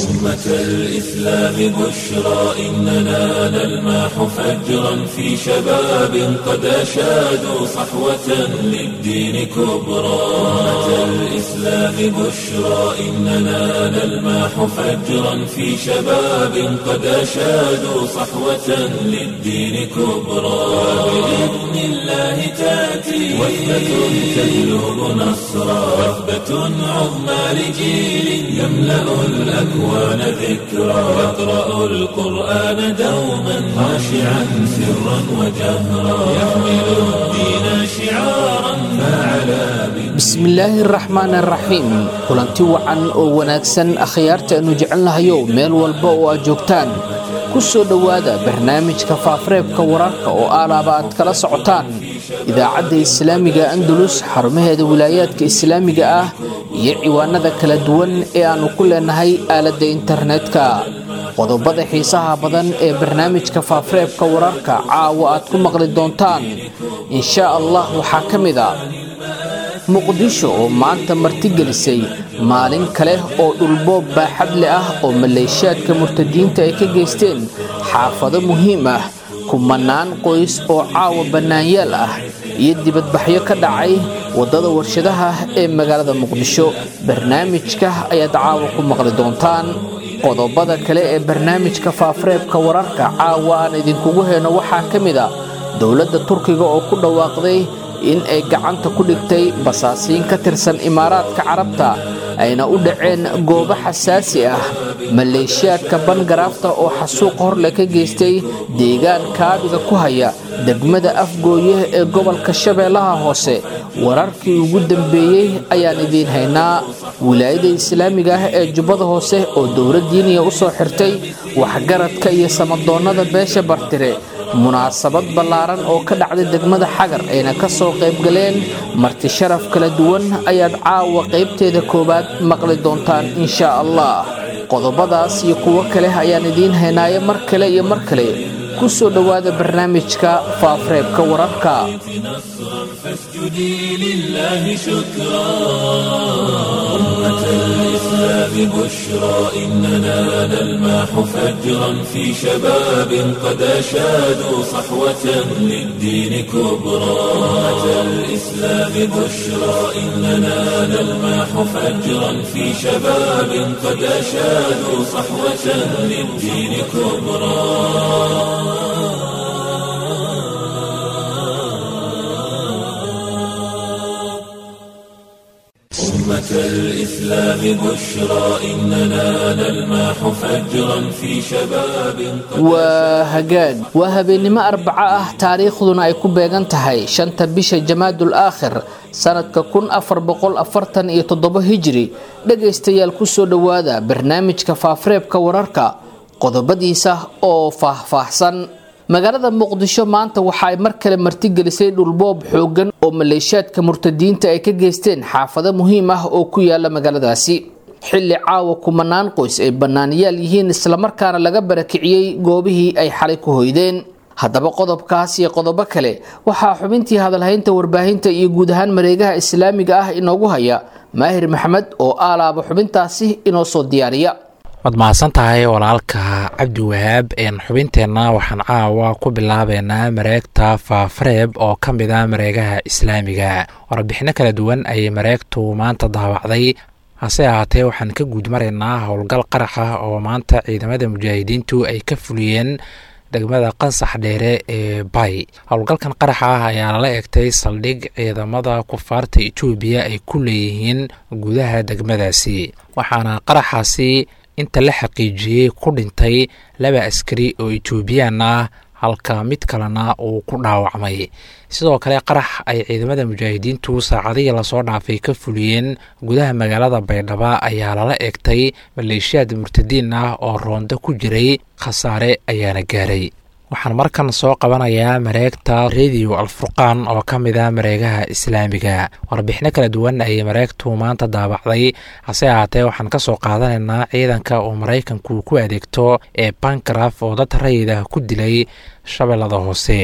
أمة الإسلام بشرى إننا نلمح فجرا في شباب قد أشادوا صحوة للدين كبرى أمة الإسلام بشرى إننا نلمح فجرا في شباب قد أشادوا صحوة للدين كبرى بإذن الله تأتي وثبة تجلب نصرا وثبة عظمى لجيل يملأ الأكوان ذكرا يقرأ القرآن دوما خاشعا سرا وجهرا يحمل الدين شعارا فعلى bismillaahi araxmaan araxiim kulanti wacan oo wanaagsan akhyaarta aanu jecelnahayow meel walba oo aad joogtaan ku soo dhowaada barnaamijka faafareebka wararka oo aalaaba aad kala socotaan idaacadda islaamiga andalus xarumaheeda wilaayaadka islaamiga ah iyo ciwaanada kala duwan ee aannu ku leenahay aaladda internetka qodobada xiisaha badan ee barnaamijka faafareebka wararka caawa aad ku maqli doontaan inshaa allah waxaa ka mid a muqdisho oo maanta martigelisay maalin kale oo dhulboob baaxadle ah oo maleeshiyaadka murtadiinta ay ka geysteen xaafado muhiim ah kumanaan qoys oo caawa bannaanyaal ah iyo dibadbaxyo ka dhacay waddada warshadaha ee magaalada muqdisho barnaamijka ayaad caawa ku maqli doontaan qodobada kale ee barnaamijka faafareebka wararka caawa aan idinkugu heyno waxaa ka mid a dowladda turkiga oo ku dhawaaqday in ay gacanta ku dhigtay basaasiin ka tirsan imaaraadka carabta ayna u dhaceen goobo xasaasi ah maleeshiyaadka bangaraafta oo xasuuq horle ka geystay deegaan kaabiga ku haya degmada afgooye ee gobolka shabeellaha hoose wararkii ugu dambeeyey ayaan idiin haynaa wilaayada islaamiga ah ee jubbada hoose oo dowladdiiniya u soo xirtay waxgaradka iyo samadoonnada beesha bartire munaasabad ballaaran oo ka dhacday degmada xagar ayna ka soo qaybgaleen marti sharaf kala duwan ayaad caawa qaybteeda koowaad maqli doontaan inshaa allah qodobadaas iyo kuwo kale ayaan idiin haynaayo mar kale iyo mar kale ku soo dhowaada barnaamijka faafareebka wararka فاسجدي لله شكرا أمة الإسلام بشرى إننا نلمح فجرا في شباب قد أشادوا صحوة للدين كبرى أمة الإسلام بشرى إننا نلمح فجرا في شباب قد أشادوا صحوة للدين كبرى أمة الإسلام بشرى إننا نلمح فجرا في شباب waa hagaag waa habeennimo arbaco ah taariikhduna ay ku beegan tahay shanta bisha jamaadul aakhir sanadka kun afar boqol afartan iyo toddobo hijri dhegaystayaal kusoo dhowaada barnaamijka faafareebka wararka qodobadiisa oo faahfaahsan magaalada muqdisho maanta waxa ay mar kale martigelisay dhulboob xoogan oo maleeshiyaadka murtadiinta ay ka geysteen xaafado muhiim ah oo ku yaala magaaladaasi xilli caawa kumanaan qoys ay bannaaniyaal yihiin islamarkaana laga barakiciyey goobihii ay xalay ku hoydeen haddaba qodobkaas iyo qodobo kale waxaa xubintii hadalhaynta warbaahinta iyo guud ahaan mareegaha islaamiga ah inoogu haya maahir maxamed oo aalaaba xubintaasi inoo soo diyaariya waad mahadsan tahay walaalka cabdi wahaab xubinteenna waxaan caawa ku bilaabeynaa mareegta faafareeb oo ka mid a mareegaha islaamiga warbixino kala duwan ayay mareegtu maanta daawacday hase ahaatee waxaan ka guud maraynaa howlgal qarax ah oo maanta ciidamada mujaahidiintu ay ka fuliyeen degmada qansax dheere ee bay howlgalkan qaraxa ah ayaa lala egtay saldhig ciidamada kufaarta etoobiya ay ku leeyihiin gudaha degmadaasi waxaana qaraxaasi inta la xaqiijiyey ku dhintay laba askari oo etoobiyaan ah halka mid kalena uu ku dhaawacmay sidoo kale qarax ay ciidamada mujaahidiintu saacadihii lasoo dhaafay ka fuliyeen gudaha magaalada baydhabo ayaa lala egtay maleeshiyaad murtadiin ah oo roondo ku jiray khasaare ayaana gaaray waxaan markan soo qabanayaa mareegta radio alfurqaan oo ka mid a mareegaha islaamiga warbixino kala duwan ayay mareegtu maanta daabacday hase ahaatee waxaan ka soo qaadanaynaa ciidanka uu maraykanku ku adeegto ee bankaraf oo dad rayid ah ku dilay shabeellada hoose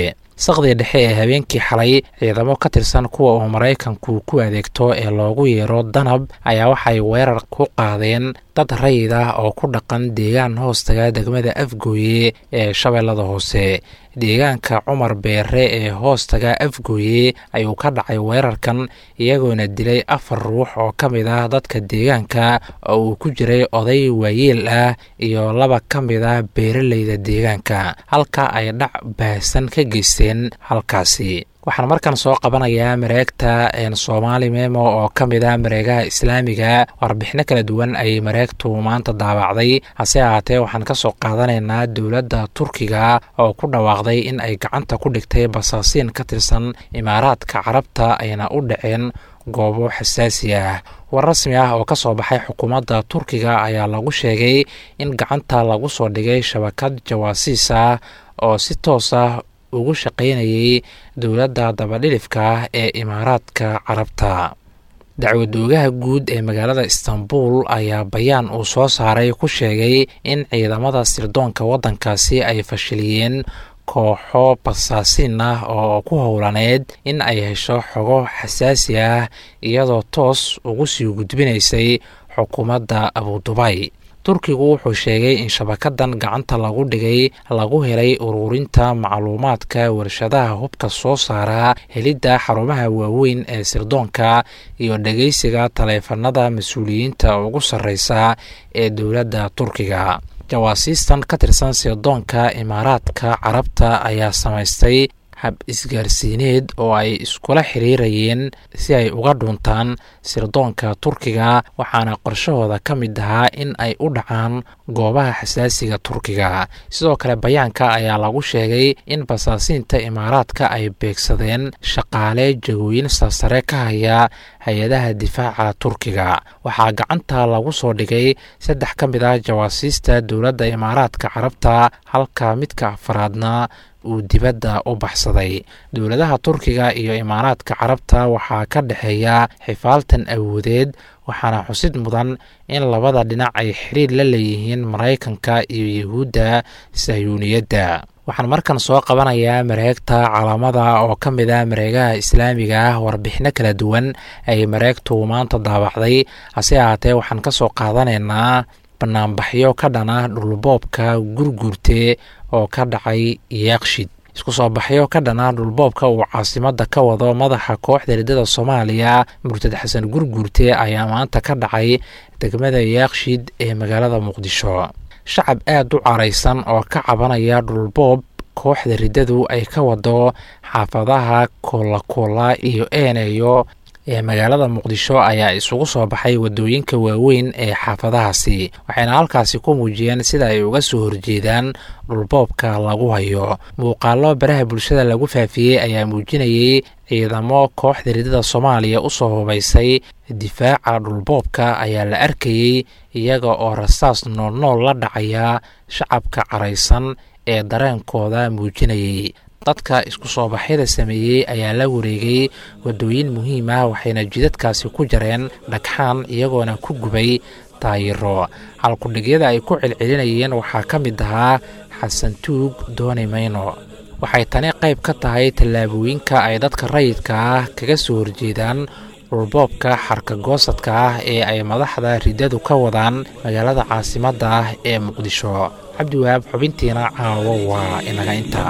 saqdii dhexe ee habeenkii xalay ciidamo ka tirsan kuwa uu maraykanku ku adeegto ee loogu yeero danab ayaa waxay weerar ku qaadeen dad rayid ah oo ku dhaqan deegaan hoostaga degmada afgooye ee shabeellada hoose deegaanka cumar beere ee hoostaga afgooye ayuu ka dhacay weerarkan iyagoona dilay afar ruux oo ka mid ah dadka deegaanka oo uu ku jiray oday waayeel ah iyo laba ka mid ah beeraleyda deegaanka halka ay dhac baahsan ka geysteen halkaasi waxaan markan soo qabanayaa mareegta soomaali memo oo ka mid ah mareegaha islaamiga warbixino kala duwan ayay mareegtu maanta daabacday hase ahaatee waxaan ka soo qaadanaynaa dowladda turkiga oo ku dhawaaqday in ay gacanta ku dhigtay basaasiin ka tirsan imaaraadka carabta ayna u dhaceen goobo xasaasi ah war rasmi ah oo ka soo baxay xukuumadda turkiga ayaa lagu sheegay in gacanta lagu soo dhigay shabakad jawaasiis ah oo si toos ah ugu shaqaynayay dowladda dabadhilifka ah ee imaaraadka carabta dacwadoogaha guud ee magaalada istanbul ayaa bayaan uu soo saaray ku sheegay in ciidamada sirdoonka waddankaasi ay fashiliyeen kooxo basaasiin ah oo ku howlaneed in ay hesho xogo xasaasi ah iyadoo toos ugu sii gudbinaysay xukuumadda abudubay turkigu wuxuu sheegay in shabakadan gacanta lagu dhigay lagu helay ururinta macluumaadka warshadaha hubka soo saara helidda xarumaha waaweyn ee sirdoonka iyo dhegeysiga taleefanada mas-uuliyiinta ugu sarreysa ee dowladda turkiga jawaasiistan ka tirsan sirdoonka imaaraadka carabta ayaa samaystay hab isgaarsiineed oo ay iskula xiriirayeen si ay uga dhuntaan sirdoonka turkiga waxaana qorshahooda ka mid ahaa in ay u dhacaan goobaha xasaasiga turkiga sidoo kale bayaanka ayaa lagu sheegay in basaasiinta imaaraadka ay beegsadeen shaqaale jagooyin sarsare ka haya hay-adaha difaaca turkiga waxaa gacanta lagu soo dhigay saddex ka mid ah jawaasiista dowladda imaaraadka carabta halka midka afaraadna uu dibadda u baxsaday dowladaha turkiga iyo imaaraadka carabta waxaa ka dhexeeya xifaaltan awoodeed waxaana xusid mudan in labada dhinac ay xiriir la leeyihiin maraykanka iyo yuhuudda sahyuuniyadda waxaan markan soo qabanayaa mareegta calaamada oo ka mid ah mareegaha islaamiga ah warbixino kala duwan ay mareegtu maanta daabacday hase ahaatee waxaan ka soo qaadanaynaa banaanbaxyo ka dhana dhulboobka gurguurte oo ka dhacay yaaqshid isku soo baxyo ka dhana dhulboobka uu caasimada ka wado madaxa kooxda riddada soomaaliya murtad xasan gurguurte ayaa maanta ka dhacay degmada yaaqshid ee magaalada muqdisho shacab aad u caraysan oo ka cabanaya dhulboob kooxda riddadu ay ka wado xaafadaha koolakoola iyo eeneyo ee magaalada muqdisho ayaa isugu soo baxay wadooyinka waaweyn ee xaafadahaasi waxayna halkaasi ku muujiyeen sida ay uga soo horjeedaan dhulboobka lagu hayo muuqaalo baraha bulshada lagu faafiyey ayaa muujinayay ciidamo kooxda riddada soomaaliya usoo hubaysay difaaca dhulboobka ayaa la arkayey iyaga oo rasaas noolnool la dhacaya shacabka caraysan ee dareenkooda muujinayay dadka isku soo baxyada sameeyey ayaa la wareegay wadooyin muhiim ah waxayna jidadkaasi ku jareen dhagxaan iyagoona ku gubay taayiro halkudhigyada ay ku celcelinayeen waxaa ka mid ahaa xasan tuug dooni mayno waxay tani qayb ka tahay tallaabooyinka ay dadka rayidka ah kaga soo horjeedaan dhulboobka xarkagoosadka ah ee ay madaxda riddadu ka wadaan magaalada caasimadda ah ee muqdisho cabdiwahaab xubintiina caawo waa inaga intaa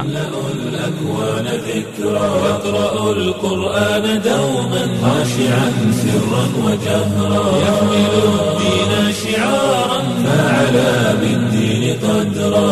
الأكوان ذكرى يقرأ القرآن دوما خاشعا سرا وجهرا يحمل الدين شعارا فعلى بالدين قدرا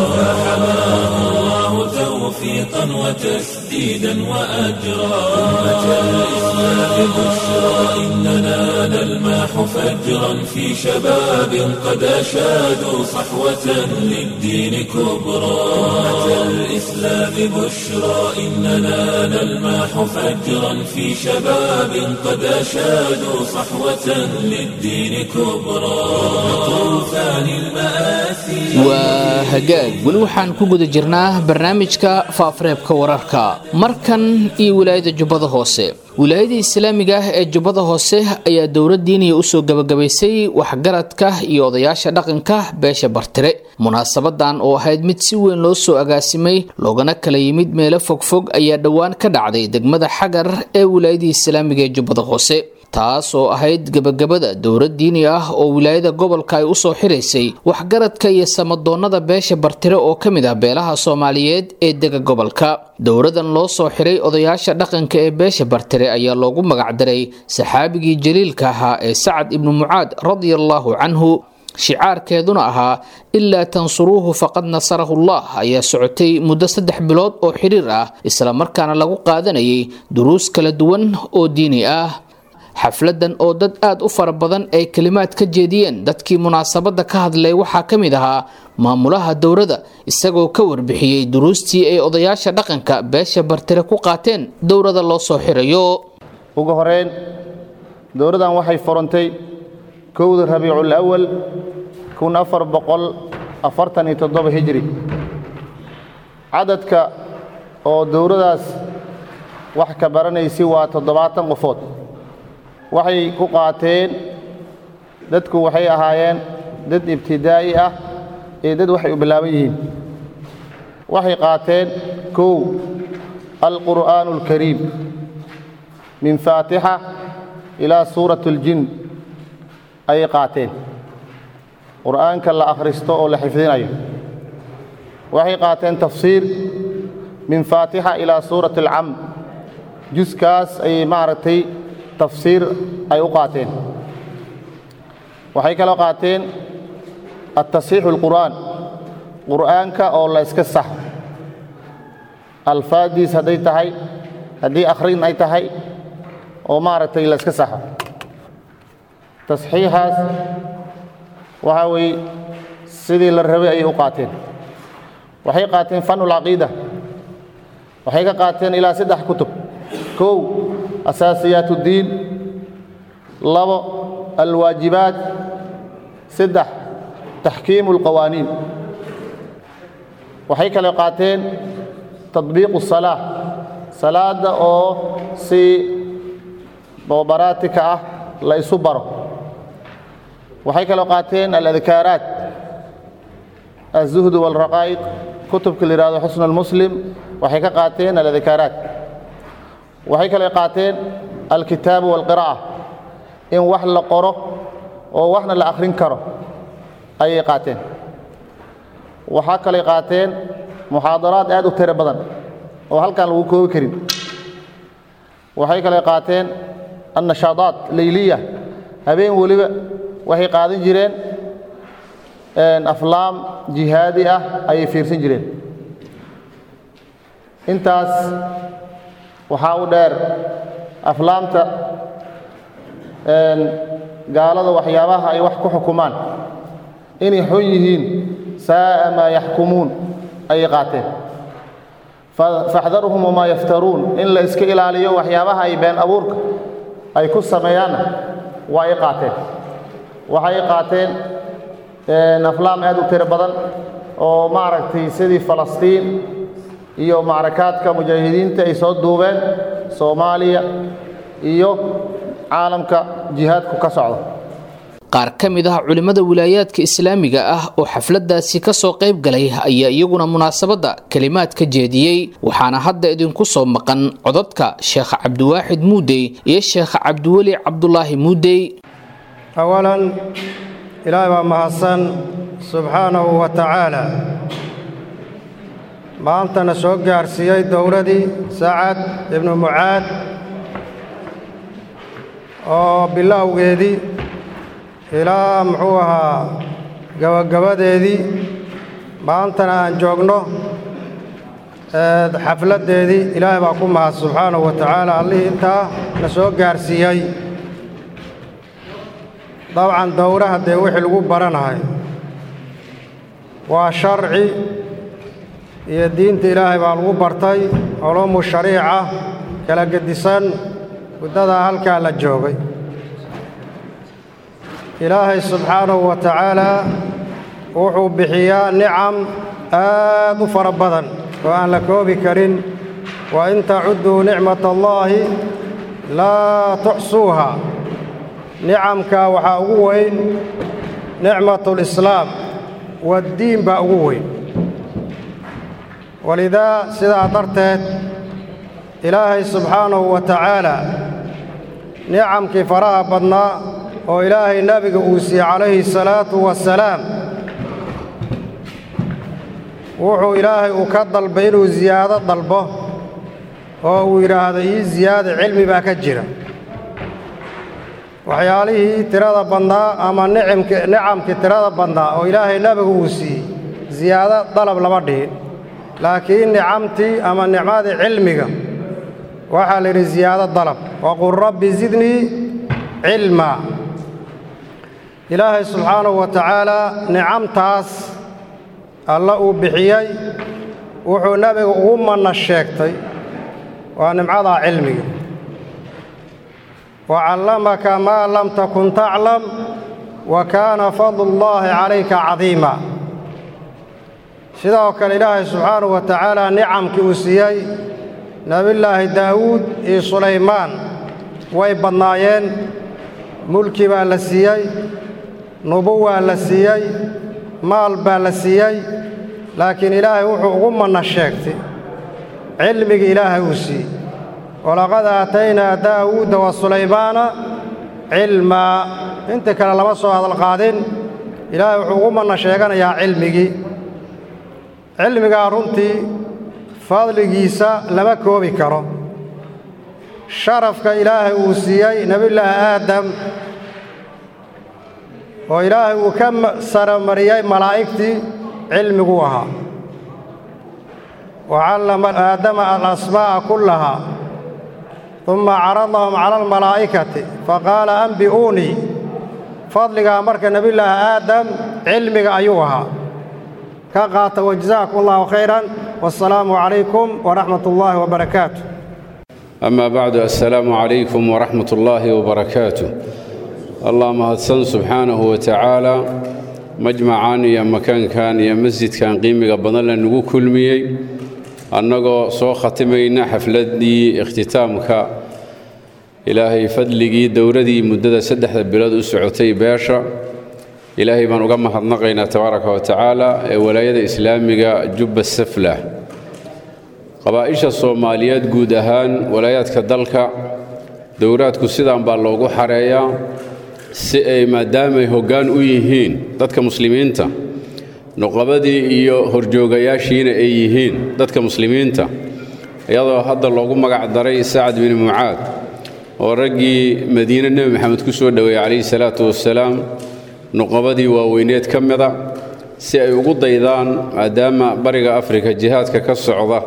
فحماه الله توفيقا وتسديدا وأجرا أمة الإسلام بشرى إننا نلماح فجرا في شباب قد أشادوا صحوة للدين كبرى أمة الإسلام بشرى إننا نلماح فجرا في شباب قد أشادوا صحوة للدين كبرى طوفان المآسي waa hagaag weli waxaan ku guda jirnaa barnaamijka faafareebka wararka markan iyo wilaayada jubbada hoose wilaayada islaamiga ah ee jubbada hoose ayaa dowlad diiniya usoo gabagabaysay waxgaradka iyo odayaasha dhaqanka beesha bartire munaasabadan oo ahayd mid si weyn loo soo agaasimay loogana kala yimid meelo fogfog ayaa dhowaan ka dhacday degmada xagar ee wilaayadii islaamiga ee jubbada hoose taas oo ahayd gebagabada dowlad diini ah oo wilaayada gobolka ay usoo xiraysay waxgaradka iyo samadoonnada beesha bartire oo ka mid ah beelaha soomaaliyeed ee dega gobolka dowladan loo soo xiray odayaasha dhaqanka ee beesha bartire ayaa loogu magacdaray saxaabigii jaliilka ahaa ee sacad ibnu mucaad radiallahu canhu shicaarkeeduna ahaa ilaa tansuruuhu faqad nasarahu llah ayaa socotay muddo saddex bilood oo xiriir ah islamarkaana lagu qaadanayay duruus kala duwan oo diini ah xafladan oo dad aada u fara badan ay kelimaad ka jeediyeen dadkii munaasabadda ka hadlay waxaa ka mid ahaa maamulaha dowladda isagoo ka warbixiyey duruustii ay odayaasha dhaqanka beesha bartire ku qaateen dowladda loo soo xirayo ugu horeyn dowladdan waxay furantay kowda rabiicul awal kun afar boqol afartan iyo toddoba hijri cadadka oo dowladdaas wax ka baranaysi waa toddobaatan qofood waxay ku qaateen dadku waxay ahaayeen dad ibtidaa'i ah iyo dad waxay u bilaaban yihiin waxay qaateen kow alqur'aanu alkariim min faatixa ilaa suurat اljin ayay qaateen qur'aanka la akhristo oo la xifdinayo waxay qaateen tafsiir min faatixa ilaa suurat alcam juskaas ayay maaragtay tafsiir ay u qaateen waxay kaloo qaateen atasiixu اlqur'aan qur'aanka oo la iska saxo alfaadiis hadday tahay haddii akhrin ay tahay oo maaragtay la iska saxo tasxiixaas waxaa weeye sidii la rabay ayay u qaateen waxay qaateen fanu lcaqiida waxay ka qaateen ilaa saddex kutub kow asaasiyaat اddiin labo alwaajibaat saddex taxkiimu اlqawaaniin waxay kale qaateen taطbiiqu الsalaa salaadda oo si bobaraatika ah la isu baro waxay kaloo qaateen aladkaaraat الzuhd wاlraqaa'iq kutubka la yihahdo xusn اlmuslim waxay ka qaateen aladkaaraat waxay kale qaateen alkitaabu wاlqiraa'a in wax la qoro oo waxna la akhrin karo ayay qaateen waxaa kalay qaateen muxaadaraad aad u tiro badan oo halkaan lagu koobi karin waxay kale qaateen annashaadaat leyliya habeen weliba waxay qaadan jireen aflaam jihaadi ah ayay fiirsan jireen intaas waxaa u dheer aflaamta gaalada waxyaabaha ay wax ku xukumaan inay xun yihiin saa'a maa yaxkumuun ayay qaateen faxdarhum wamaa yaftaruun in la iska ilaaliyo waxyaabaha ay been abuurka ay ku sameeyaanna waa ay qaateen waxay qaateen aflaam aad u tiro badan oo maaragtay sidii falastiin iyo macrakaadka mujaahidiinta ay soo duubeen soomaaliya iyo caalamka jihaadku ka socdo qaar ka mid ah culimmada wilaayaadka islaamiga ah oo xafladaasi kasoo qayb galay ayaa iyaguna munaasabadda kelimaad ka jeediyey waxaana hadda idinku soo maqan codadka sheekh cabdiwaaxid muudey iyo sheekh cabdiweli cabdulaahi muudey awalan ilaahay baa mahadsan subxaanahu wa tacaala maantana soo gaarsiiyey dowladii sacad ibnu mucaad oo bilowgeedii ilaa muxuu ahaa gabagabadeedii maantana aan joogno xafladdeedii ilaahay baa ku mahad subxaanahu wa tacaala allihii intaa na soo gaarsiiyey dabcan dowraha dee wixii lagu baranahay waa sharci iyo diinta ilaahay baa lagu bartay culuumu shariica kala gedisan muddadaa halkaa la joogay ilaahay subxaanahu wa tacaalaa wuxuu bixiyaa nicam aad u fara badan oo aan la koobi karin wa in tacudduu nicmata allaahi laa tuxsuuha nicamkaa waxaa ugu weyn nicmatulislaam waddiin baa ugu weyn walidaa sidaa darteed ilaahay subxaanahu wa tacaala nicamkii faraha badnaa oo ilaahay nebiga uu siiyey calayhi salaatu wasalaam wuxuu ilaahay uu ka dalbay inuu siyaado dalbo oo uu yidhaahdo ii siyaada cilmi baa ka jira waxyaalihii tirada badnaa ama nicimki nicamkii tirada badnaa oo ilaahay nebiga uu siiyey siyaado dalab lama dhihin laakiin nicamtii ama nicmadii cilmiga waxaa la yidhi siyaado dalab waqul rabbi zidnii cilmaa ilaahay subxaanahu wa tacaalaa nicamtaas alla uu bixiyey wuxuu nebiga ugu manna sheegtay waa nimcadaa cilmiga wa callamaka maa lam takun taclam wa kaana fadlullaahi calayka cadiima sidoo kale ilaahay subxaanahu wa tacaala nicamkii uu siiyey nebillaahi daa'uud iyo sulaymaan way badnaayeen mulki baa la siiyey nubuwaa la siiyey maal baa la siiyey laakiin ilaahay wuxuu ugu manna sheegtay cilmiga ilaahay uu siiyey walaqad aataynaa daa'uuda wa sulaymaana cilmaa inta kale lama soo hadalqaadin ilaahay wuxuu ugu manna sheeganayaa cilmigii cilmigaa runtii fadligiisa lama koobi karo sharafka ilaahay uu siiyey nebillaahi aadam oo ilaahay uu ka saramariyey malaa'igtii cilmiguu ahaa wa callama aadama alasmaa'a kullahaa umma caradahum cala almalaa'ikati faqaala ambi'uunii fadligaa marka nebillaahi aadam cilmiga ayuu ahaa ka qaata wajazaakum allahu khayran wassalaamu calaykum waraxmat ullaahi wabarakaatu أما بعد السلام عليكم ورحمة الله وبركاته الله مهدسن سبحانه وتعالى مجمعان يا مكان كان يا مسجد كان قيمة بدل نقول كل مية أنغو سو ختمينا حفلتي اختتامك إلهي فضلي دوردي مدة سدح بلاد أسعوتي باشا إلهي من أقام حضنقينا تبارك وتعالى ولاية إسلامك جب السفلة qabaa'isha soomaaliyeed guud ahaan walaayaadka dalka dowlaadku sidaan baa loogu xareeyaa si ay maadaamay hoggaan u yihiin dadka muslimiinta nuqabadii iyo horjoogayaashiina ay yihiin dadka muslimiinta iyadoo hadda loogu magac daray sacad bin mucaad oo raggii madiine nebi maxamed ku soo dhoweeyey calayhi salaatu wassalaam nuqabadii waaweyneed ka mida si ay ugu daydaan maadaama bariga afrika jihaadka ka socda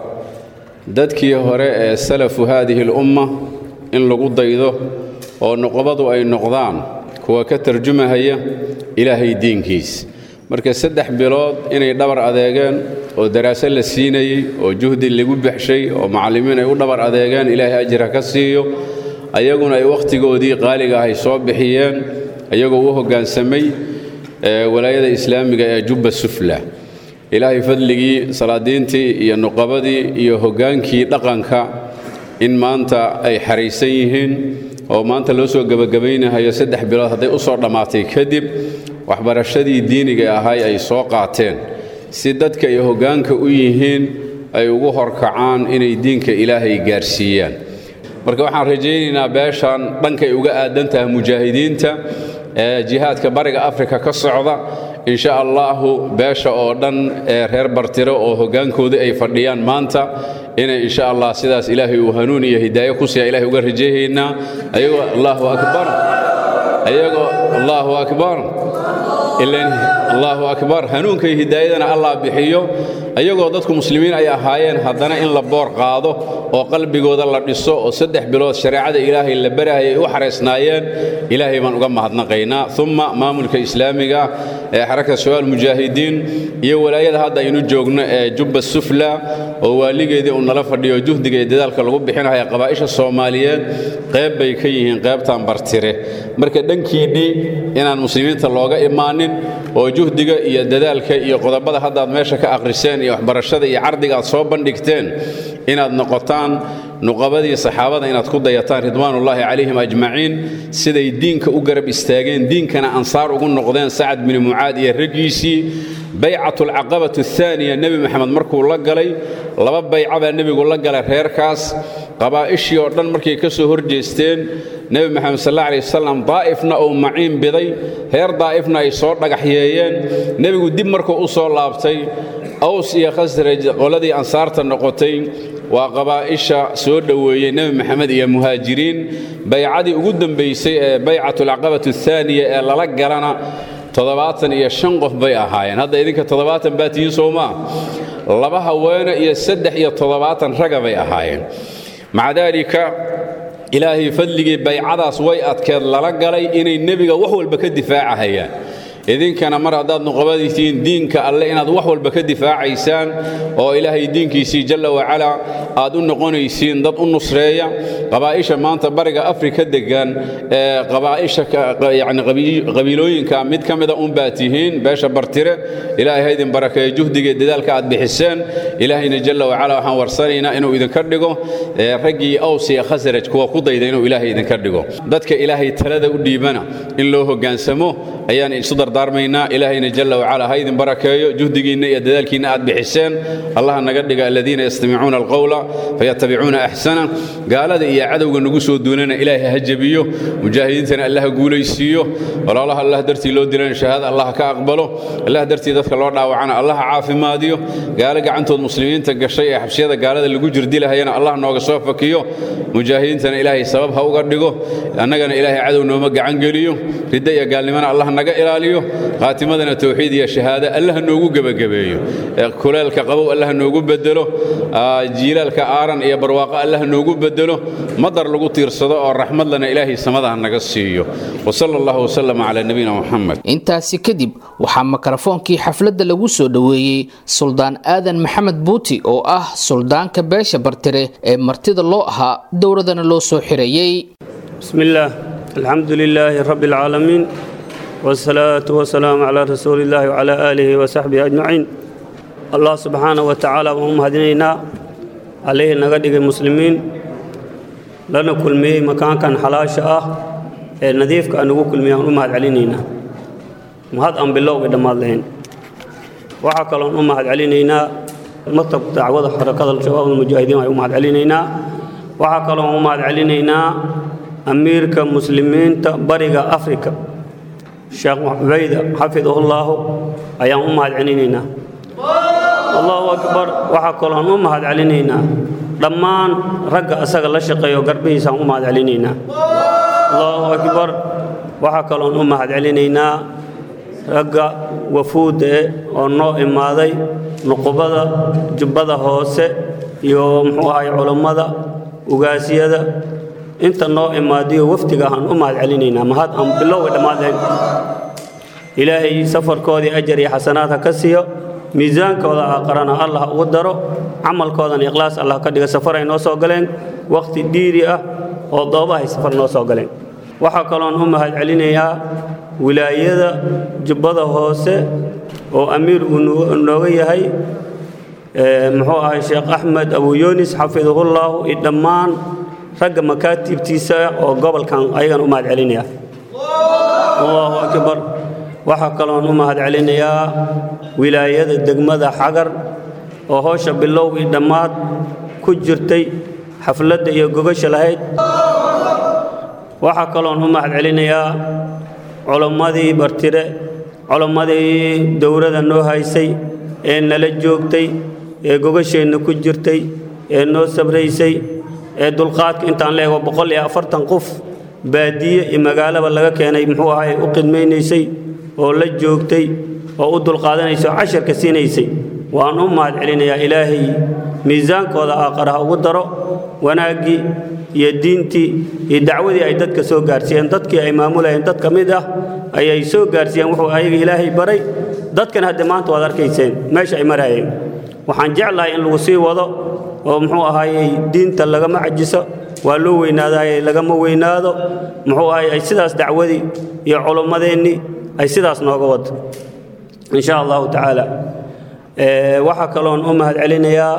dadkii hore ee salafu haadihi alumma in lagu daydo oo nuqbadu ay noqdaan kuwa ka tarjumahaya ilaahay diinkiis marka saddex bilood inay dhabar adeegeen oo daraaso la siinayey oo juhdi lagu baxshay oo macallimiin ay u dhabar adeegeen ilaahay ajra ka siiyo ayaguna ay wakhtigoodii qaaliga ahay soo bixiyeen ayagoo u hoggaansamay walaayada islaamiga ee jubba sufla ilaahay fadligii salaadiintii iyo nuqabadii iyo hoggaankii dhaqanka in maanta ay xaraysan yihiin oo maanta loo soo gebagabaynahayo saddex bilood hadday u soo dhammaatay kadib waxbarashadii diiniga ahay ay soo qaateen si dadka ay hoggaanka u yihiin ay ugu horkacaan inay diinka ilaahay gaarsiiyaan marka waxaan rajaynaynaa beeshan dhankay uga aadan tahay mujaahidiinta ee jihaadka bariga afrika ka socda in sha allaahu beesha oo dhan ee reer bartiro oo hoggaankoodii ay fadhiyaan maanta inay insha allah sidaas ilaahay uu hanuun iyo hidaayo ku siiya ilahay uga rajayaynaa ayagoo allaahu akbar ayagoo allaahu akbar ilan allaahu akbar hanuunka iyo hidaayadana allah bixiyo ayagoo dadku muslimiin ay ahaayeen haddana in la boor qaado oo qalbigooda la dhiso oo saddex bilood shareecada ilaahay la barahaya ay u xaraysnaayeen ilaahay baan uga mahadnaqaynaa uma maamulka islaamiga ee xaraka shabaal mujaahidiin iyo walaayada hadda aynu joogno ee jubba sufla oo waaligeedii uu nala fadhiyo juhdiga iyo dadaalka lagu bixinaya qabaa'isha soomaaliyeed qayb bay ka yihiin qaybtan bartire marka dhankiinnii inaan muslimiinta looga imaanin oo juhdiga iyo dadaalka iyo qodobada haddaad meesha ka akhriseen iyo waxbarashada iyo cardiga aad soo bandhigteen inaad noqotaan nuqabadii saxaabada inaad ku dayataan ridwaanullaahi calayhim ajmaciin siday diinka u garab istaageen diinkana ansaar ugu noqdeen sacad bini mucaad iyo raggiisii baycatulcaqabatu ahaaniya nebi maxamed markuu la galay laba bayca baa nebigu la galay reerkaas qabaa'ishii oo dhan markay ka soo horjeesteen nebi maxamed sal alla alay wasalam daa'ifna uu maciin biday reer daa'ifna ay soo dhagaxyeeyeen nebigu dib markuu u soo laabtay aws iyo khasraj qoladii ansaarta noqotay waa qabaa'isha soo dhoweeyey nebi maxamed iyo muhaajiriin baycadii ugu dambaysay ee baycatulcaqabatu ahaaniya ee lala galana toddobaatan iyo shan qof bay ahaayeen hadda idinka toddobaatan baa tihiin soo maa laba haweene iyo saddex iyo toddobaatan raga bay ahaayeen maca daalika ilaahay fadligii baycadaas way adkeed lala galay inay nebiga wax walba ka difaacahayaan idinkana mar haddaad nuqabadiisiin diinka alle inaad wax walba ka difaacaysaan oo ilaahay diinkiisii jalla wacalaa aad u noqonaysiin dad u nusreeya qabaa'isha maanta bariga afrika degan ee qabaa'isha yani qabiilooyinka mid ka mida unbaa tihiin beesha bartire ilaahay ha idin barakeeyo juhdiga dadaalka aad bixiseen ilaahayna jalla wacalaa waxaan warsanaynaa inuu idinka dhigo raggii aws iyo khasraj kuwa ku dayda inuu ilaahay idinka dhigo dadka ilaahay talada u dhiibana in loo hoggaansamo ayaan isu dardaarmaynaa ilaahayna jalla wacalaa ha idin barakeeyo juhdigiinna iyo dadaalkiinna aad bixiseen allaha naga dhiga aladiina yastamicuuna alqowla fayatabicuuna axsana gaalada iyo cadowga nagu soo duunana ilaahay ha jebiyo mujaahidiintana allaha guulaysiiyo walaalaha allah dartii loo dilana shahaada allah ka aqbalo allah dartii dadka loo dhaawacana allah caafimaadiyo gaalo gacantood muslimiinta gashay ee xabsiyada gaalada lagu jirdilahayana allah nooga soo fakiyo mujaahidiintana ilaahay sabab ha uga dhigo annagana ilaahay cadow nooma gacan geliyo ridda iyo gaalnimana allah naga ilaaliyo khaatimadana towxiid iyo shahaado allah noogu gebagabeeyo kuleelka qabow allah noogu bedelo jiilaalka aaran iyo barwaaqo allah noogu bedelo madar lagu tiirsado oo raxmadlana ilaahay samadaha naga siiyo wasala allahu wasalam calaa nabiyina muxamed intaasi kadib waxaa mikrofoonkii xafladda lagu soo dhoweeyey suldaan aadan maxamed buuti oo ah suldaanka beesha bartire ee martida loo ahaa dowladana loo soo xirayey بسم الله الحمد لله رب العالمين والصلاة والسلام على رسول الله وعلى آله وصحبه أجمعين الله سبحانه وتعالى وهم هدينا عليه نقدق المسلمين لنا كل مي مكان كان حلاش آه نظيف كان نقول كل مي أمهد علينا مهد أم بالله قدام الله وحكى لهم أمهد علينا مطلب دعوة حركة الشباب المجاهدين أمهد علينا وحكى لهم أمهد علينا amiirka muslimiinta bariga afrika sheekh cubayda xafidahullahu ayaan u mahad celinaynaa allahu akbar waxaa kaloon u mahad celinaynaa dhammaan ragga asaga la shaqeeyo garbihiisaan u mahad celinaynaa allahu akbar waxaa kaloon u mahad celinaynaa ragga wafuudda eh oo noo imaaday nuqubada jubbada hoose iyo muxuu ahay culammada ugaasyada inta noo imaadiyo wafdiga aan u mahad celinaynaa mahad aan bilowga dhammaadeen ilaahay safarkoodii ajar iyo xasanaad ha ka siiyo miisaankooda aqarana allah ugu daro camalkoodana ikhlaas allah ka dhiga safaray noo soo galeen wakhti dhiiri ah oo doobahay safar noo soo galeen waxaa kaloon u mahad celinayaa wilaayada jubbada hoose oo amiir uu nooga yahay muxuu ahay sheekh axmed abu yunis xafidahullaahu iyo dhammaan ragga makaatibtiisa oo gobolkan ayagan u mahad celinaya allahu akbar waxaa kaloon u mahad celinayaa wilaayada degmada xagar oo howsha bilow iyo dhammaad ku jirtay xafladda iyo gogasha lahayd waxaa kaloon u mahad celinayaa culammadii bartire culammadii dowladda noo haysay ee nala joogtay ee gogasheenna ku jirtay ee noo sabraysay ee dulqaadka intaan leego boqol iyo afartan qof baadiye iyo magaalaba laga keenay muxuu ahay u qidmaynaysay oo la joogtay oo u dulqaadanaysay oo casharka siinaysay waan u mahad celinayaa ilaahay miisaankooda aaqaraha ugu daro wanaaggii iyo diintii iyo dacwadii ay dadka soo gaarsiiyeen dadkii ay maamulayeen dad ka mid ah ayay soo gaarsiiyeen wuxuu ayaga ilaahay baray dadkan hadde maanta waad arkayseen meesha ay maraayeen waxaan jeclahay in lagu sii wado oo muxuu ahaayey diinta lagama cajiso waa loo weynaadaayey lagama weynaado muxuu ahay ay sidaas dacwadii iyo culummadeennii ay sidaas nooga wado in sha allahu tacaala waxaa kaloon u mahad celinayaa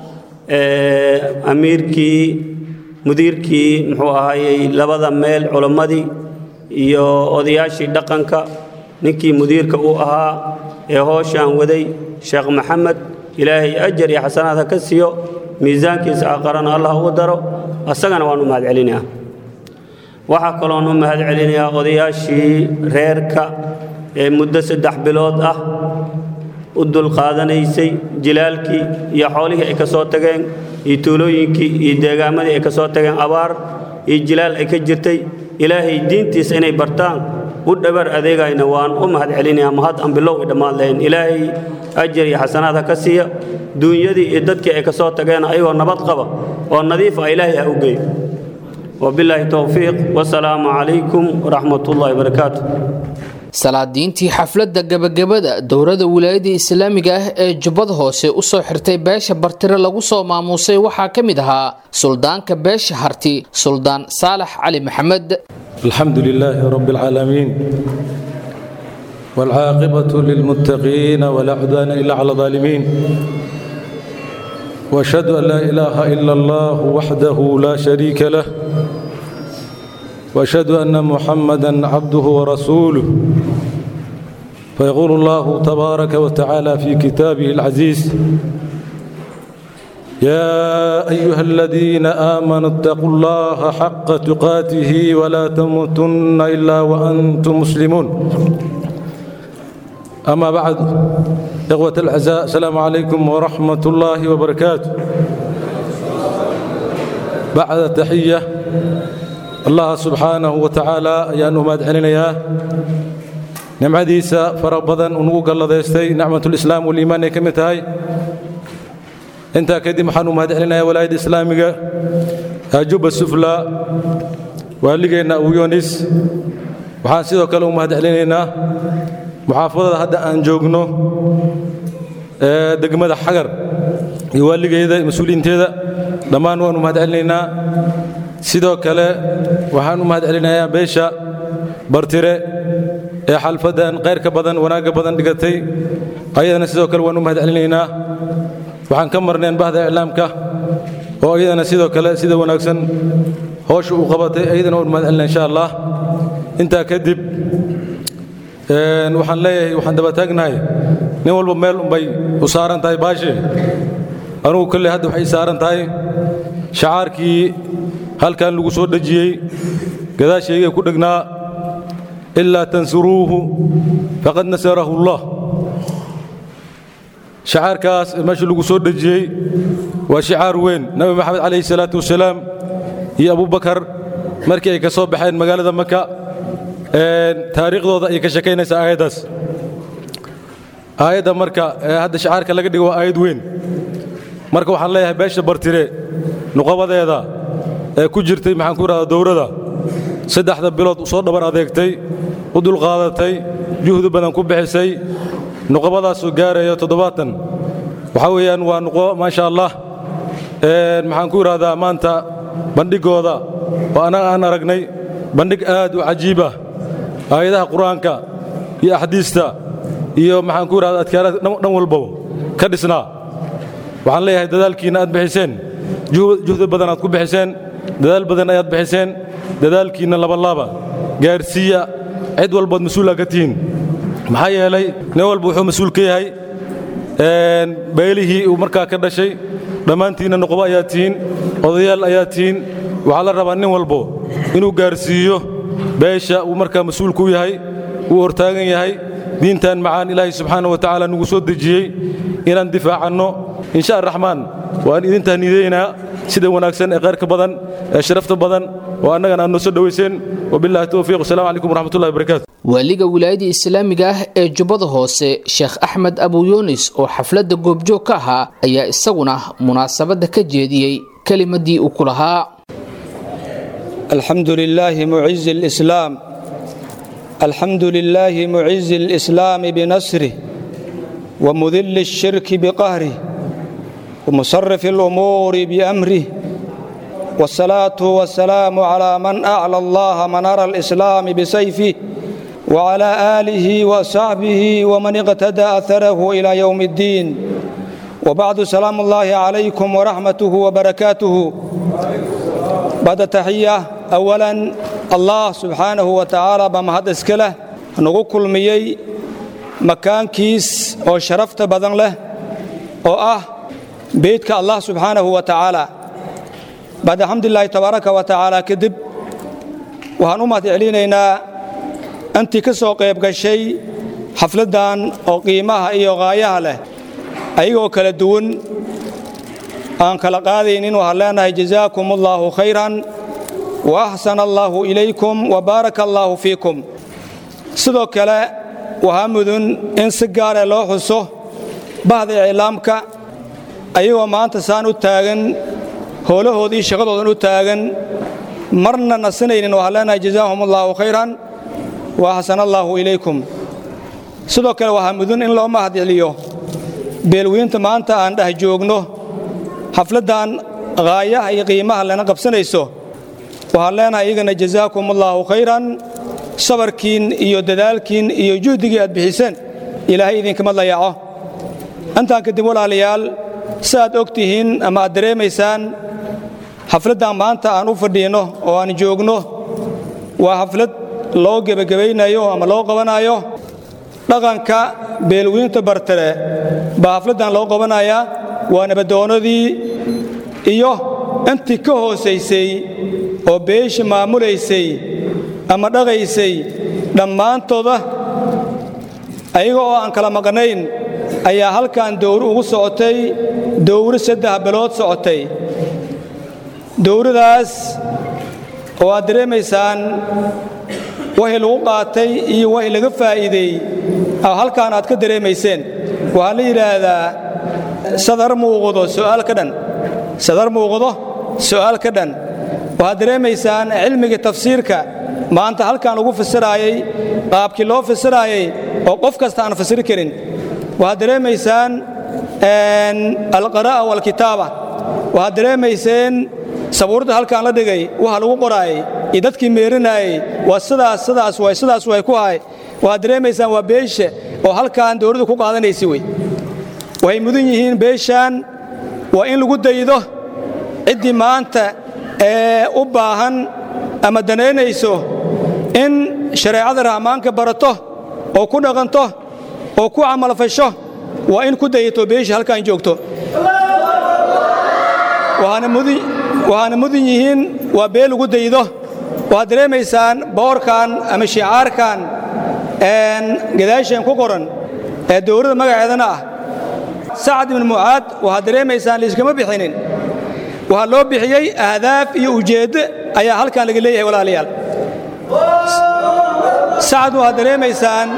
amiirkii mudiirkii muxuu ahaayey labada meel culammadii iyo odayaashii dhaqanka ninkii mudiirka uu ahaa ee hooshaan waday sheekh maxamed ilaahay ajar iyo xasanaad ha ka siiyo miisaankiisa aqarana allah ugu daro asagana waan u mahad celinayaa waxaa kaloon u mahad celinayaa odayaashii reerka ee muddo saddex bilood ah u dulqaadanaysay jilaalkii iyo xoolihii ay ka soo tageen iyo tuulooyinkii iyo deegaamadii ay ka soo tageen abaar iyo jilaal ay ka jirtay ilaahay diintiisa inay bartaan u dhabar adeegayna waan u mahad celinayaa mahad aan bilow i dhammaan lahayn ilaahay ajar iyo xasanaad ha ka siiya duunyadii iyo dadkii ay ka soo tageen ayagoo nabad qaba oo nadiif ah ilaahay ha u geeyo wabilaahi towfiiq wasalaamu calaykum waraxmat ullahi wabarakaatu salaadiintii xafladda gebagabada dowladda wilaayadda islaamiga ah ee jubbada hoose u soo xirtay beesha bartire lagu soo maamuusay waxaa ka mid ahaa suldaanka beesha harti suldaan saalax cali maxamed الحمد لله رب العالمين والعاقبة للمتقين ولا عدوان إلا على الظالمين وأشهد أن لا إله إلا الله وحده لا شريك له وأشهد أن محمدا عبده ورسوله فيقول الله تبارك وتعالى في كتابه العزيز يا أيها الذين آمنوا اتقوا الله حق تقاته ولا تموتن إلا وأنتم مسلمون أما بعد إخوة الأعزاء السلام عليكم ورحمة الله وبركاته بعد تحية الله سبحانه وتعالى أيان أماد علينا نمعديسا فربضا ونوق الله ديستي نعمة الإسلام والإيمان كمتهاي intaa kadib waxaan u mahad celinayaa walaayadda islaamiga ajuba sufla waaligeenna uyonis waxaan sidoo kale u mahad celinaynaa muxaafadada hadda aan joogno ee degmada xagar iyo waaligeeda mas-uuliyiinteeda dhammaan waan u mahad celinaynaa sidoo kale waxaan u mahad celinayaa beesha bartire ee xalfaddan qayrka badan wanaagga badan dhigatay ayadana sidoo kale waan u mahad celinaynaa waxaan ka marneen bahda iclaamka oo iyadana sidoo kale sida wanaagsan howsha uu qabatay iyadana waan mahad celina insha allah intaa kadib waxaan leeyahay waxaan daba taagnahay nin walba meel unbay u saaran tahay baashe anugu kolley hadda waxay saaran tahay shacaarkii halkan lagu soo dhejiyey gadaashaygay ku dhegnaa ilaa tansuruuhu faqad nasarahu allah shacaarkaas meesha lagu soo dhejiyey waa shicaar weyn nabi maxamed calayhi salaatu wasalaam iyo abubakar markii ay ka soo baxeen magaalada maka taariikhdooda ayay ka sheekaynaysaa aayaddaas aayadda marka hadda shacaarka laga dhigo waa aayad weyn marka waxaan leeyahay beesha bartire nuqabadeeda ee ku jirtay maxaan ku idhahdaa dowladda saddexda bilood soo dhabar adeegtay u dulqaadatay juhdi badan ku bixisay nuqabadaasoo gaaraya toddobaatan waxaa weeyaan waa nuqo maasha allah maxaan ku idhahdaa maanta bandhigooda oo annaga aan aragnay bandhig aad u cajiib ah aayadaha qur-aanka iyo axdiista iyo maxaan ku idhahdaa adkaarada dhan walbo ka dhisnaa waxaan leeyahay dadaalkiinna aad bixiseen juhdi badan aad ku bixiseen dadaal badan ayaad bixiseen dadaalkiinna labalaaba gaarsiiya cid walbaad mas-uula ka tihiin maxaa yeelay nin walba wuxuu mas-uul ka yahay beelihii uu markaa ka dhashay dhammaantiinna nuqbo ayaa tihiin odayaal ayaa tihiin waxaa la rabaa nin walbo inuu gaarsiiyo beesha uu markaa mas-uulku u yahay uu hortaagan yahay diintan macaan ilaahay subxaana wa tacaala nugu soo dejiyey inaan difaacanno insha araxmaan waan idin tahniidaynaa sida wanaagsan ee khayrka badan ee sharafta badan oo annagana aad noo soo dhowayseen wabillahi towfiiq wasalaamu calaykum waraxmatullahi wabarakatu waaliga wilaayada islaamiga ah ee jubbada hoose sheekh axmed abu yunis oo xafladda goobjoog ka ahaa ayaa isaguna munaasabadda ka jeediyey kelimadii uu ku lahaa الحمد لله معز الإسلام الحمد لله معز الإسلام بنصره ومذل الشرك بقهره ومصرف الأمور بأمره والصلاة والسلام على من أعلى الله منار الإسلام بسيفه وعلى آله وصحبه ومن اقتدى أثره إلى يوم الدين وبعد سلام الله عليكم ورحمته وبركاته بعد تحية أولا الله سبحانه وتعالى بمهد اسكله نغو كلميي makaankiis oo sharafta badan leh oo ah beydka allah subxaanahu wa tacaala bacd alxamdulilaahi tabaaraka wa tacaala kadib waxaan u mahad celinaynaa intii ka soo qayb gashay xafladdan oo qiimaha iyo qaayaha leh ayagoo kala duwan aan kala qaadaynin waxaan leenahay jazaakum allaahu khayran wa axsana allaahu ilaykum wa baaraka allaahu fiikum sidoo kale waxaa mudun in si gaare loo xuso bahda iclaamka ayagoo maanta saan u taagan howlahoodii shaqadoodan u taagan marna nasinaynin waxaan leenahay jazaahum allaahu khayran wa axsana allaahu ilaykum sidoo kale waxaa mudun in loo mahad celiyo beelweynta maanta aan dheh joogno xafladdan qaayaha iyo qiimaha lana qabsanayso waxaan leenahay iyagana jazaakum allaahu khayran sabarkiin iyo dadaalkiin iyo juhdigii aad bixiseen ilaahay idinkama dayaco intaan kadib walaalayaal si aad og tihiin ama aad dareemaysaan xafladdan maanta aan u fadhiinno oo aan joogno waa xaflad loo gebagabaynayo ama loo qabanayo dhaqanka beelweynta bartare baa xafladdan loo qabanayaa waa nabadoonnadii iyo intii ka hoosaysay oo beesha maamulaysay ama dhaqaysay dhammaantooda ayaga oo aan kala maqnayn ayaa halkan dowro ugu socotay dowro saddex bilood socotay dowradaas oo aad dareemaysaan wixii lagu qaatay iyo wixii laga faa'iideey halkaan aad ka dareemayseen waxaa la yidhaahdaa sadar muuqdo su'aal ka dhan sadar muuqdo su'aal ka dhan waxaad dareemaysaan cilmigii tafsiirka maanta halkan lagu fasiraayey qaabkii loo fasiraayey oo qof kasta aan fasiri karin waxaad dareemaysaan alqaraa'a waalkitaaba waxaad dareemayseen sabuurda halkaan la dhigay waxa lagu qoraayey iyo dadkii meerinaayey waa sidaas sidaas way sidaas way ku hay waxaad dareemaysaan waa beesha oo halkaan dowladdu ku qaadanaysa wey waxay mudan yihiin beeshaan waa in lagu daydo ciddii maanta ee u baahan ama danaynayso in shareecada rahmaanka barato oo ku dhaqanto oo ku camalfasho waa in ku dayato beesha halkaan joogto waxaana mudan yihiin waa bee lagu daydo waxaad dareemaysaan boorkan ama shicaarkan gadaasheen ku qoran ee dowladda magaceedana ah sacad ibnu mucaad waxaad dareemaysaan layskama bixinin waxaa loo bixiyey ahdaaf iyo ujeeddo ayaa halkan laga leeyahay walaalayaal sacad waxaad dareemaysaan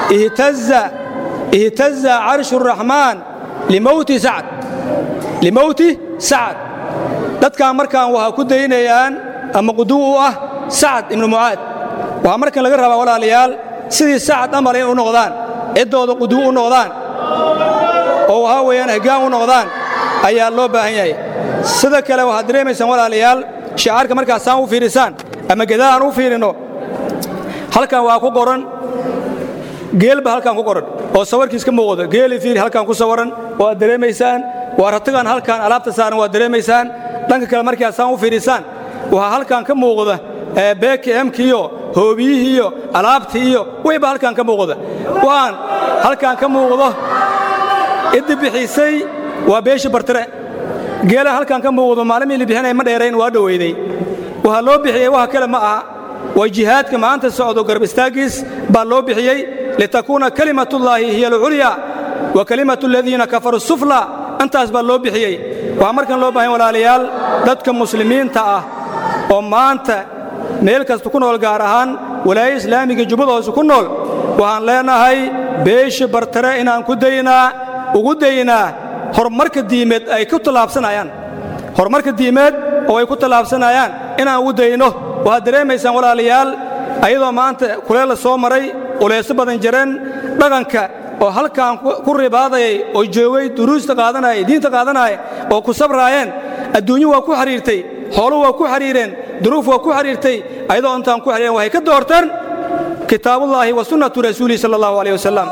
ihtaza carshu raxmaan limowti sacad limowti sacad dadkan markaan waxaa ku daynayaan ama quduw u ah sacad ibnu mucaad waxaa markan laga rabaa walaalayaal sidii sacad amal in u noqdaan ciddooda quduw u noqdaan oo waxaa weeyaan hoggaan u noqdaan ayaa loo baahan yahay sida kale waxaad dareemaysaan walaalayaal shicaarka markaasaan u fiirisaan ama gadaal aan u fiirinno halkan waa ku qoran geelba halkan ku qoran oo sawarkiis ka muuqdo geeli fiiri halkan ku sawaran oo aad dareemaysaan waa ratigan halkan alaabta saaran waad dareemaysaan dhanka kale markaasaan u fiirisaan waxaa halkan ka muuqda beekemkiiyo hoobiyihiiyo alaabtii iyo wayba halkan ka muuqda waan halkan ka muuqdo iddi bixisay waa beesha bartire geela halkan ka muuqdo maalimii la bixinaya ma dheerayn waa dhoweyday waxaa loo bixiyey waxa kale ma aha waa jihaadka maanta socdo garab istaaggiis baa loo bixiyey litakuuna kalimatullaahi hiya alculya wa kalimatu aladiina kafaruu sufla intaas baa loo bixiyey waxaa markan loo bahan walaalayaal dadka muslimiinta ah oo maanta meel kasta ku nool gaar ahaan walaayo islaamiga jubbada hoose ku nool waxaan leenahay beesha bartare inaan ku daynaa ugu daynaa horumarka diimeed ay ku tallaabsanayaan horumarka diimeed oo ay ku tallaabsanayaan inaan ugu dayno waxaad dareemaysaan walaalayaal ayadoo maanta kuleel la soo maray uleeso badan jireen dhaqanka oo halkan ku ribaadayay oo joogay duruusta qaadanaya diinta qaadanaya oo ku sabraayeen adduunyo waa ku xidhiirtay xoolo waa ku xidhiireen duruuf waa ku xidhiirtay ayadoo intaan ku xidhiireen waxay ka doorteen kitaabullaahi wa sunnatu rasuulihi sala allahu alayh wasalam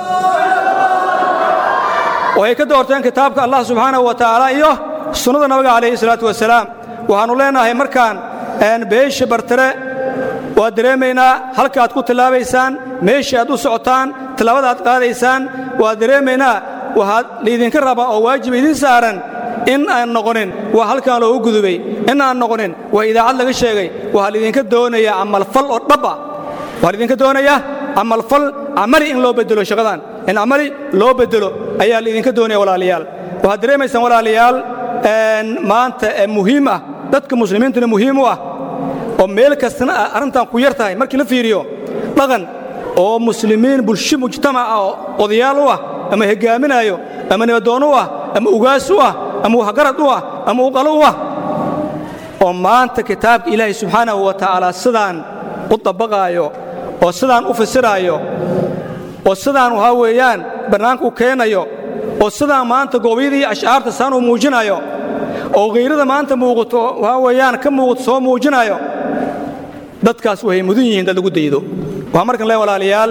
waxay ka doorteen kitaabka allah subxaanahu wa tacaala iyo sunnada nabiga calayhi salaatu wasalaam waxaannu leenahay markaan beesha bartare waad dareemaynaa halkaaad ku tillaabaysaan meeshii aad u socotaan tallaabada aad qaadaysaan waa dareemaynaa waxaad laydinka rabaa oo waajiba idin saaran in aan noqonin waa halkan loogu gudubay in aan noqonin waa idaacad laga sheegay waxaa laydinka doonayaa camalfal oo dhab ah waxaa laydinka doonayaa camalfal camali in loo bedelo shaqadan in camali loo bedelo ayaa laydinka doonaya walaalayaal waxaad dareemaysaan walaalayaal maanta muhiim ah dadka muslimiintuna muhiim u ah oo meel kastana arrintan ku yar tahay markii la fiiriyo dhaqan oo muslimiin bulsho mujtamac ah oo odayaal u ah ama hogaaminaayo ama nibadoon u ah ama ugaas u ah ama waxgarad u ah ama uqalo u ah oo maanta kitaabka ilaahay subxaanahu wa tacaala sidaan u dabaqaayo oo sidaan u fasiraayo oo sidaan waxaa weeyaan bannaanka u keenayo oo sidaan maanta goobyadii ashcaarta saan u muujinayo oo khayrada maanta muuqato waxaa weeyaan ka muuqato soo muujinayo dadkaas waxay mudan yihiin dad lagu daydo waxaa markan le walaalayaal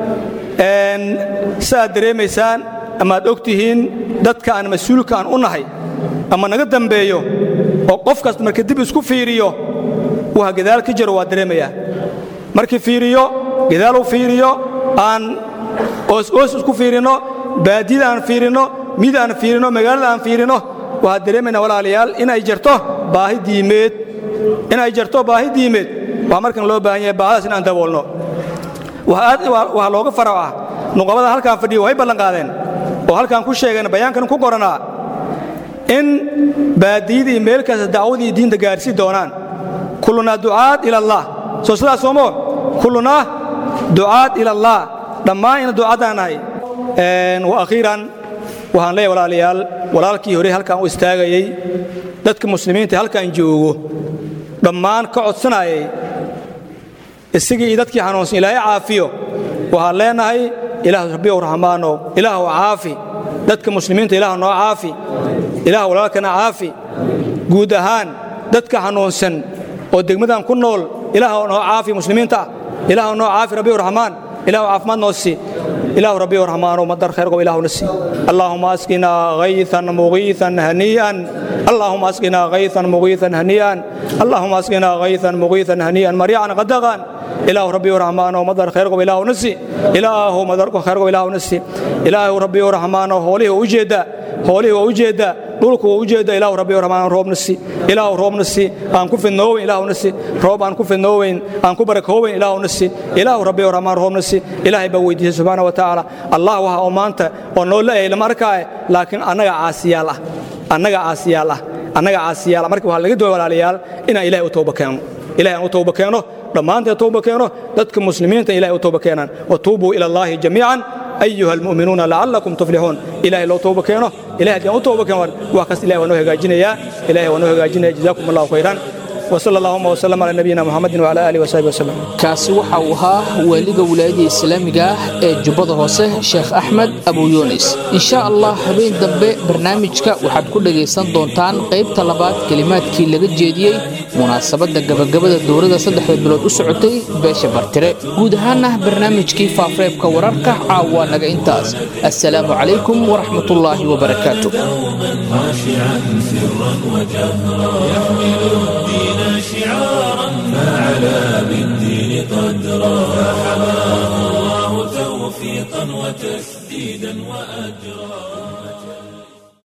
si aad dareemaysaan ama aad og tihiin dadka aan mas-uulka aan u nahay ama naga dambeeyo oo qof kasta marka dib isku fiiriyo waxa gadaal ka jiro waa dareemayaa markii fiiriyo gadaal u fiiriyo aan oos-oos isku fiirinno baadiyada aan fiirinno mid aan fiirinno magaalada aan fiirinno waxaad dareemaynaa walaalayaal inay jirto baahi diimeed inay jirto baahi diimeed waa markan loo baahan yahay baahadaas in aan daboolno waxaa looga farac ah nuqabada halkaan fadhiya way ballanqaadeen oo halkaan ku sheegeen bayaankan ku qoranaa in baadiyada iyo meel kasta dacwadii diinta gaarhsii doonaan kullunaa ducaad ila allah soo sidaas soomo kullunaa ducaad ila allah dhammaan ina ducaadaan nahay wa akhiiran waxaan leeyahay walaalayaal walaalkii hore halkaan u istaagayey dadka muslimiinta halkaan joogo dhammaan ka codsanayay isagii iyo dadkii xanuunsan ilaahay caafiyo waxaan leenahay ilaah rabbiyow raxmaanow ilaahw caafi dadka muslimiinta ilaah noo caafi ilaah walaalkana caafi guud ahaan dadka xanuunsan oo degmadan ku nool ilaah noo caafi muslimiinta ilaah noo caafi rabbiyow raxmaan ilaah caafimaad noo sii إله ربي ورحمن ومدر خير وإله نسي اللهم أسقنا غيثا مغيثا هنيئا اللهم أسقنا غيثا مغيثا هنيئا اللهم أسقنا غيثا مغيثا هنيئا مريعا غدغا إله ربي ورحمن ومدر خير وإله نسي إله مدر خير وإله نسي إله ربي ورحمن وهوله وجد هوله وجد dhulku waa u jeeda ilaahu rabbi raxmaan roobna si ilaahu roobna si aan ku fidnooweyn ilaahuna si roob aan ku fidnooweyn aan ku barakooweyn ilaahuna si ilaahu rabbi raxmaan roobna si ilaahay baa weydiisay subxaana wa tacaala allah waxa oo maanta oo noo la-yahay lama arkaaye laakiin annaga caasiyaal ah annaga caasiyaal ah annaga caasiyaal ah marka waxaa laga doonay walaalayaal inaan ilaahay u tooba keeno ilahay aan u tooba keeno dhammaanteen tooba keeno dadka muslimiinta ilahay u tooba keenaan watuubuu ila allaahi jamiican أيها المؤمنون لعلكم تفلحون إلهي لو توبة كينو إلهي دي توبة كينو وكاس إلهي ونوه هجاجين يا إلهي ونوه هجاجين جزاكم الله خيرا وصلى اللهم وسلم على نبينا محمد وعلى آله وصحبه وسلم kaasi waxa uu ahaa waaliga wilaayada islaamiga ah ee jubbada hoose sheekh axmed abu yunis insha allah habeen dambe barnaamijka waxaad ku dhagaysan doontaan qaybta labaad kelimaadkii laga jeediyey munaasabadda gabagabada dowladda saddexda bilood u socotay beesha bartire guud ahaana barnaamijkii faafareebka wararka caawa naga intaas assalaamu calaykum waraxmatullaahi wabarakaatu خاشعا سرا وجهرا يحمل الدين شعارا فعلى بالدين قدرا فحماه الله توفيقا وتسديدا وأجرا